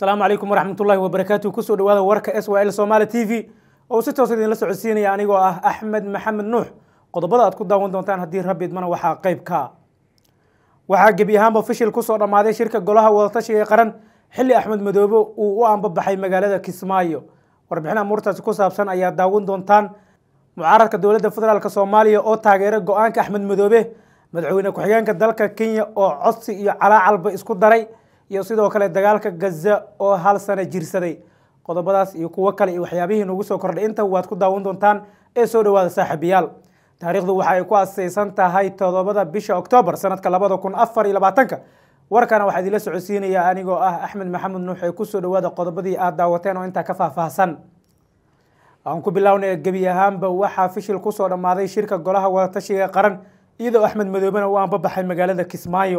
asalaamu calaykum waraxmatullahi wabarakaatu kusoo dhawaada warka s y l somaali t v oo si toos idinla socodsiinaya anigoo ah axmed maxamed nuux qodobada aad ku daawan doontaan haddii rabbi idmana waxaa qayb ka waxaa gebi ahaanba fishil kusoo dhammaaday shirka golaha wadatashiga ee qaran xilli axmed madoobe uu u ambabaxay magaalada kismaayo warbixin amuurtaasi ku saabsan ayaa daawan doontaan mucaaradka dowladda federaalk soomaaliya oo taageeray go-aanka axmed madoobe madaxweyne ku-xigeenka dalka kenya oo codsi iyo calaacalba isku daray iyo sidoo kale dagaalka gaza oo hal sano jirsaday qodobadaas iyo kuwo kale iyo waxyaabihii nagu soo kordhay inta waad ku daawan doontaan ee soo dhawaada saaxiibayaal taariikhdu waxa ay ku asaysan tahay toddobada bisha oktoobar sanadka labada kun afar iyo labaatanka warkana waxaa idinla socodsiinaya anigoo ah axmed maxamed nuux ee kusoo dhawaada qodobadii aad daawateen oo intaa ka faahfaahsan aan ku bilownay gebi ahaanba waxaa fishil kusoo dhammaaday shirka golaha wadatashiga qaran iyadoo axmed madoobena uu anbabaxay magaalada kismaayo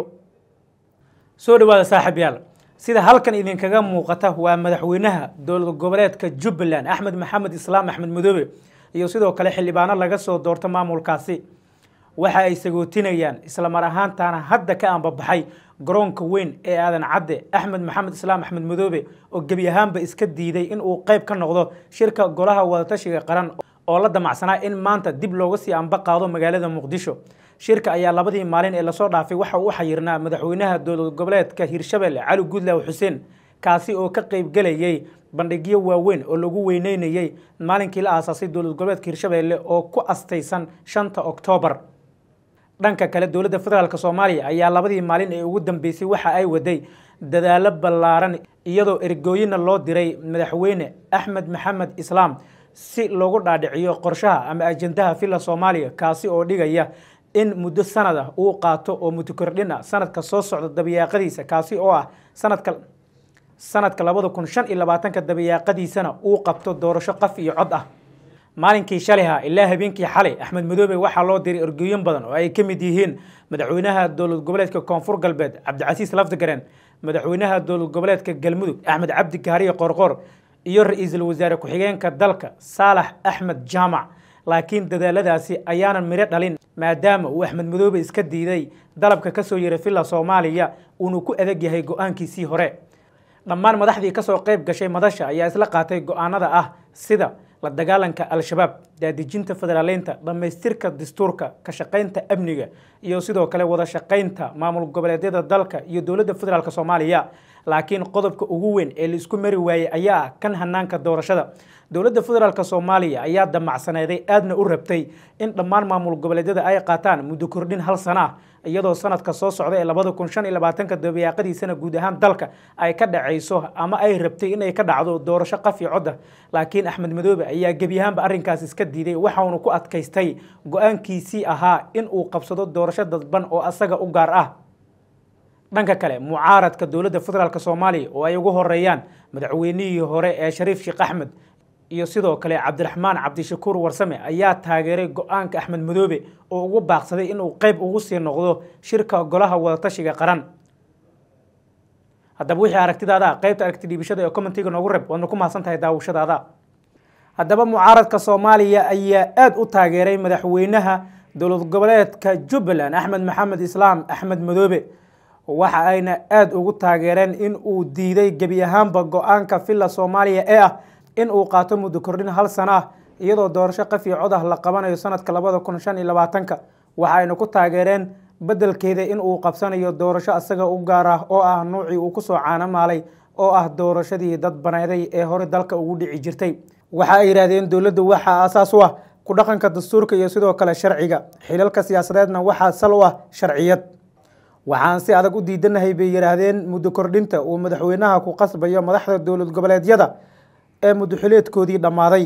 soo dhawaada saaxiib yaal sida halkan idinkaga muuqata waa madaxweynaha dowlad goboleedka jubbaland axmed maxamed islaam axmed madoobe iyo sidoo kale xildhibaano laga soo doorto maamulkaasi waxa ay sagootinayaan islamar ahaantaana hadda ka anbabaxay garoonka weyn ee aadan cadde axmed maxamed islaam axmed madoobe oo gebi ahaanba iska diiday in uu qayb ka noqdo shirka golaha wadatashiga qaran oo la damacsanaa in maanta dib looga sii anba qaado magaalada muqdisho shirka ayaa labadii maalin ee lasoo dhaafay waxa uu xayirnaa madaxweynaha dowlad goboleedka hirshabelle cali guudlaaw xuseen kaasi oo ka qaybgelayay bandhigyo waaweyn oo lagu weyneynayey maalinkii la aasaasay dowlad goboleedka hirshabelle oo ku astaysan shanta oktoobar dhanka kale dowladda federaalk soomaaliya ayaa labadii maalin ee ugu dambeysay waxa ay waday dadaalo ballaaran iyadoo ergooyina loo diray madaxweyne axmed maxamed islaam si loogu dhaadhiciyo qorshaha ama ajendaha villa soomaaliya kaasi oo dhigaya in muddo sanad ah uu qaato oo mudokordhin ah sanadka soo socda dabayaaqadiisa kaasi oo ah sanadka sanadka labada kun shan iyo labaatanka dabayaaqadiisana uu qabto doorasho qaf iyo cod ah maalinkii shaliha ilaa habeenkii xalay axmed madoobe waxaa loo diray ergooyin badan oo ay ka mid yihiin madaxweynaha dowlad goboleedka koonfur galbeed cabdicasiis lafdigaren madaxweynaha dowlad goboleedka galmudug axmed cabdi gaariye qorqor iyo ra-iisul wasaare ku-xigeenka dalka saalax axmed jaamac laakiin dadaaladaasi ayaanan midho dhalin maadaama uu axmed madoobe iska diiday dalabka kasoo yeray villa soomaaliya uuna ku adag yahay go-aankiisii hore dhammaan madaxdii kasoo qayb gashay madasha ayaa isla qaatay go-aanada ah sida la dagaalanka al-shabaab daadejinta federaaleynta dhammaystirka dastuurka ka shaqaynta amniga iyo sidoo kale wada shaqaynta maamul goboleedyada dalka iyo dowladda federaalk soomaaliya laakiin qodobka ugu weyn ee laisku mari waayey ayaa ah kan hanaanka doorashada dowladda federaalk soomaaliya ayaa damacsaneeday aadna u rabtay in dhammaan maamul goboleedyada ay qaataan muddo kordhin hal sana ah iyadoo sanadka soo socda ee labada kun shan iyo labaatanka dabayaaqadiisana guud ahaan dalka ay ka dhacayso ama ay rabtay inay ka dhacdo doorasho qaf iyo codda laakiin axmed madoobe ayaa gebi ahaanba arrinkaas iska diiday waxaunu ku adkaystay go-aankiisii ahaa in uu qabsado doorasho dadban oo asaga u gaar ah dhanka kale mucaaradka dowladda federaalk soomaaliya oo ay ugu horeeyaan madaxweynihii hore ee shariif sheekh axmed iyo sidoo kale cabdiraxmaan cabdishakuur warsame ayaa taageeray go-aanka axmed madoobe oo ugu baaqsaday inuu qayb ugu sii noqdo shirka golaha wadatashiga qaran haddaba wixii aragtidaada qaybta aragti dhiibashada ee commentiga noogu reb waadna ku mahadsan tahay daawashadaada haddaba mucaaradka soomaaliya ayaa aada u taageeray madaxweynaha dowlad goboleedka jubbaland axmed maxamed islaam axmed madoobe waxa ayna aada ugu taageereen in uu diiday gebi ahaanba go-aanka villa soomaaliya ee ah in uu qaato muddo kordhin hal sano ah iyadoo doorasho qaf iyo cod ah la qabanayo sanadka labada kun shan iyo labaatanka waxa ayna ku taageereen beddelkeeda in uu qabsanayo doorasho asaga u gaar ah oo ah nuucii uu kusoo caanamaalay oo ah doorashadii dad baneeday ee hore dalka ugu dhici jirtay waxa ay yidhaahdeen dowladda waxaa aasaas u ah ku dhaqanka dastuurka iyo sidoo kale sharciga xilalka siyaasadeedna waxaa sal u ah sharciyad waxaan si adag u diidanahay bay yidhaahdeen muddo kordhinta uu madaxweynaha ku qasbayo madaxda dowlad goboleedyada ee muddoxileedkoodii dhammaaday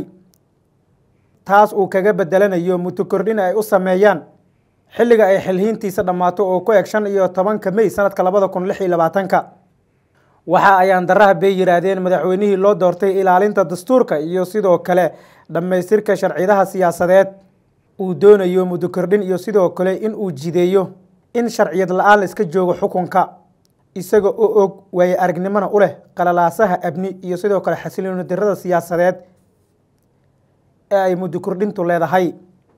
taas uu kaga bedelanayo muddo kordhin ay u sameeyaan xilliga ay xilhiintiisa dhammaato oo ku eg shan iyo tobanka mey sanadka labada kun lix iyo labaatanka waxa ayaan daraha bay yidhaahdeen madaxweynihii loo doortay ilaalinta dastuurka iyo sidoo kale dhammaystirka sharcidaha siyaasadeed uu doonayo muddo kordhin iyo sidoo kale in uu jideeyo in sharciyad la-aan la iska joogo xukunka isaga oo og waaye aragnimona u leh qalalaasaha abni iyo sidoo kale xasilooni darada siyaasadeed ee ay muddo kordhintu leedahay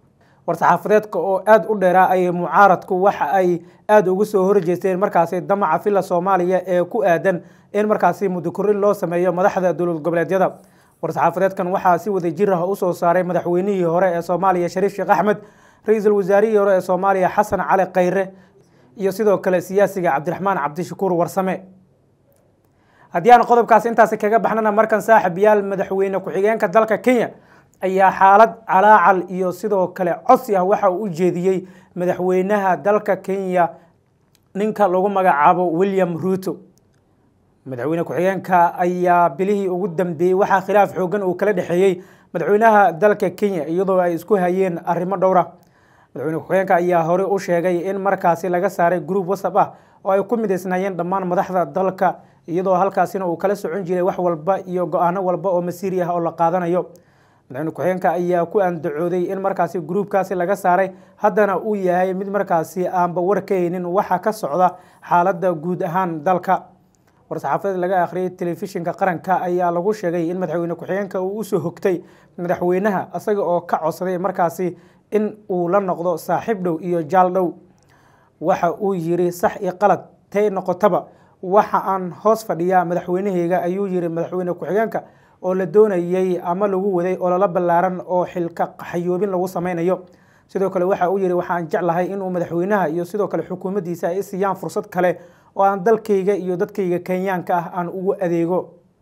war-saxaafadeedka oo aada u dheeraa ayay mucaaradku waxa ay aada ugu soo horjeesteen markaasi damaca villa soomaaliya ee ku aadan in markaasi mudakorin loo sameeyo madaxda dowlad goboleedyada war-saxaafadeedkan waxaa si wada jir ah usoo saaray madaxweynihii hore ee soomaaliya shariif sheekh axmed ra-iisul wasaarihii hore ee soomaaliya xasan cali khayre iyo sidoo kale siyaasiga cabdiraxmaan cabdishakuur warsame haddii aan qodobkaas intaasi kaga baxnana markan saaxib yaal madaxweyne ku-xigeenka dalka kenya ayaa xaalad calaacal iyo sidoo kale codsi ah waxa uu u jeediyey madaxweynaha dalka kenya ninka lagu magacaabo william ruuto madaxweyne ku-xigeenka ayaa bilihii ugu dambeeyey waxaa khilaaf xoogan uu kala dhexeeyey madaxweynaha dalka kenya iyadoo ay isku hayeen arrimo dhowra madaxweyne ku-xigeenka ayaa hore u sheegay in markaasi laga saaray group whatsapp ah oo ay ku midaysnaayeen dhammaan madaxda dalka iyadoo halkaasina uu kala socon jiray wax walba iyo go-aano walba oo masiiri ah oo la qaadanayo madaxweyne ku-xigeenka ayaa ku andacooday in markaasi gruubkaasi laga saaray haddana uu yahay mid markaasi aanba warkaynin waxa ka socda xaaladda guud ahaan dalka war-saxaafadeed laga akhriyay telefishinka qaranka ayaa lagu sheegay in madaxweyne ku-xigeenka uu usoo hogtay madaxweynaha isaga oo ka codsaday markaasi in uu la noqdo saaxiib dhow iyo jaal dhow waxa uu yiri sax iyo qalad tay noqotaba waxa aan hoos fadhiyaa madaxweynaheyga ayuu yiri madaxweyne ku-xigeenka oo la doonayey ama lagu waday ololo ballaaran oo xilka qaxayoobin lagu sameynayo sidoo kale waxa uu yihi waxaan jeclahay inuu madaxweynaha iyo sidoo kale xukuumaddiisa ay siiyaan fursad kale oo aan dalkayga iyo dadkayga kenyaanka ah aan ugu adeego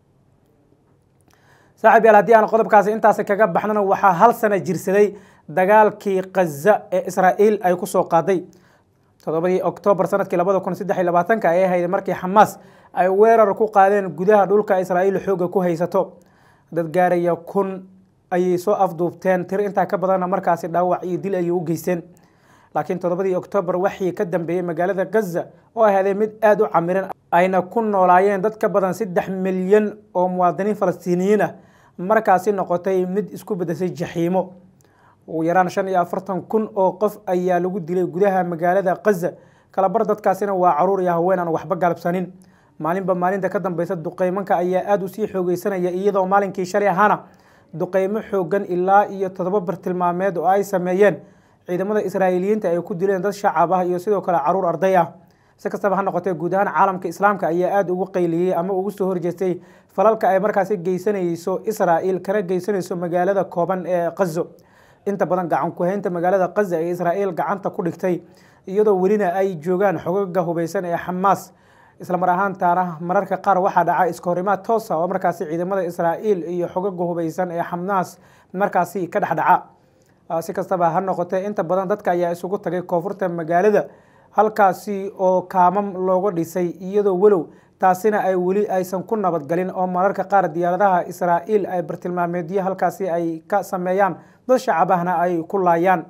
saaxib yaal haddii aan qodobkaasi intaasi kaga baxnana waxaa hal sana jirsaday dagaalkii khaza ee israa'iil ay kusoo qaaday toddobadii oktoobar sanadkii labada kun saddex iyo labaatanka ay ahayd markii xamaas ay weerar ku qaadeen gudaha dhulka israa'iil xooga ku haysato dad gaaraya kun ayay soo afduubteen tir intaa ka badanna markaasi dhaawac iyo dil ayay u geysteen laakiin toddobadii oktoobar waxii ka dambeeyey magaalada gaza oo ahaday mid aada u camiran ayna ku noolaayeen dad ka badan saddex milyan oo muwaadiniin falastiiniyiin ah markaasi noqotay mid isku bedeshay jaxiimo ugu yaraan shan iyo afartan kun oo qof ayaa lagu dilay gudaha magaalada kaza kalabar dadkaasina waa caruur iyo haween aan waxba galabsanin maalinba maalinta ka dambeysa duqeymanka ayaa aada usii xoogeysanaya iyadoo maalinkii shalay ahaana duqeymo xoogan ilaa iyo toddoba bartilmaameed oo ay sameeyeen ciidamada israa'iiliyiinta ay ku dileen dad shacab ah iyo sidoo kale caruur arday ah si kastaba ha noqotee guud ahaan caalamka islaamka ayaa aada ugu qayliyey ama ugu soo horjeestay falalka ay markaasi geysanayso israa'iil kana geysanayso magaalada kooban ee kazo inta badan gacan ku-haynta magaalada kaza ee israa'iil gacanta ku dhigtay iyadoo welina ay joogaan xogaga hubeysan ee xamaas islamar ahaantaana mararka qaar waxaa dhaca iskahorimaad toosa oo markaasi ciidamada israa'iil iyo xogaga hubeysan ee xamaas markaasi ka dhexdhaca si kastaba ha noqotee inta badan dadka ayaa isugu tagay koonfurta magaalada halkaasi oo kaamam looga dhisay iyadoo walow taasina ay weli aysan ku nabadgalin oo mararka qaar diyaaradaha israa'iil ay bartilmaameedyo halkaasi ay ka sameeyaan dad shacabahna ay ku laayaan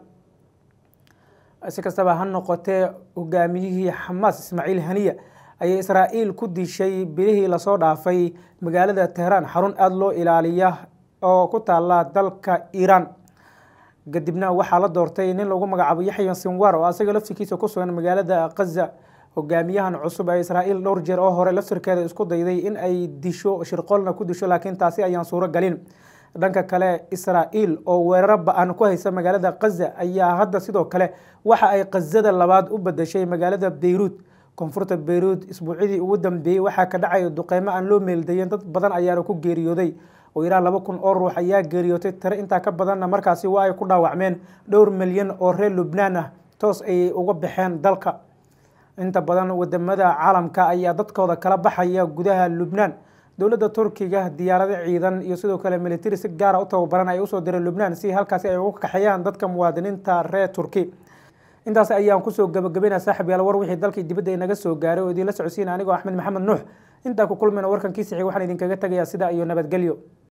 si kastaba ha noqotee hogaamiyihii xamaas ismaaciil haniya ayay israa'iil ku dishay bilihii lasoo dhaafay magaalada tehraan xarun aada loo ilaaliya oo ku taala dalka iiraan kadibna waxaa la doortay nin lagu magacaabo yaxya sinwar oo asaga laftirkiisa ku sugan magaalada kaza hogaamiyahan cusub ee israa'iil dhowr jeer oo hore laftirkeeda isku dayday in ay disho shirqoolna ku disho laakiin taasi ayaan suuro galin dhanka kale israa'iil oo weeraro ba-an ku haysa magaalada kaza ayaa hadda sidoo kale waxa ay kazada labaad u badashay magaalada beyruud koonfurta beyruud isbuucyadii ugu dambeeyey waxaa ka dhacaya duqeymo aan loo meeldayen dad badan ayaana ku geeriyooday oo ilaa laba kun oo ruux ayaa geeriyootay tare intaa ka badanna markaasi waa ay ku dhaawacmeen dhowr milyan oo reer lubnaan ah toos ayay uga baxeen dalka inta badan wadamada caalamka ayaa dadkooda kala baxaya gudaha lubnaan dowladda turkiga diyaarado ciidan iyo sidoo kale militari si gaara u tababaran ay usoo direen lubnaan si halkaasi ay uga kaxeeyaan dadka muwaadiniinta reer turki intaas ayaan kusoo gabagabayna saaxib yaal war wixii dalkii dibadda inaga soo gaaray oo idiinla socodsiina anigoo axmed maxamed nuux intaa ku kulmayna warkan kii sixi waxaan idinkaga tegayaa sidaa iyo nabadgelyo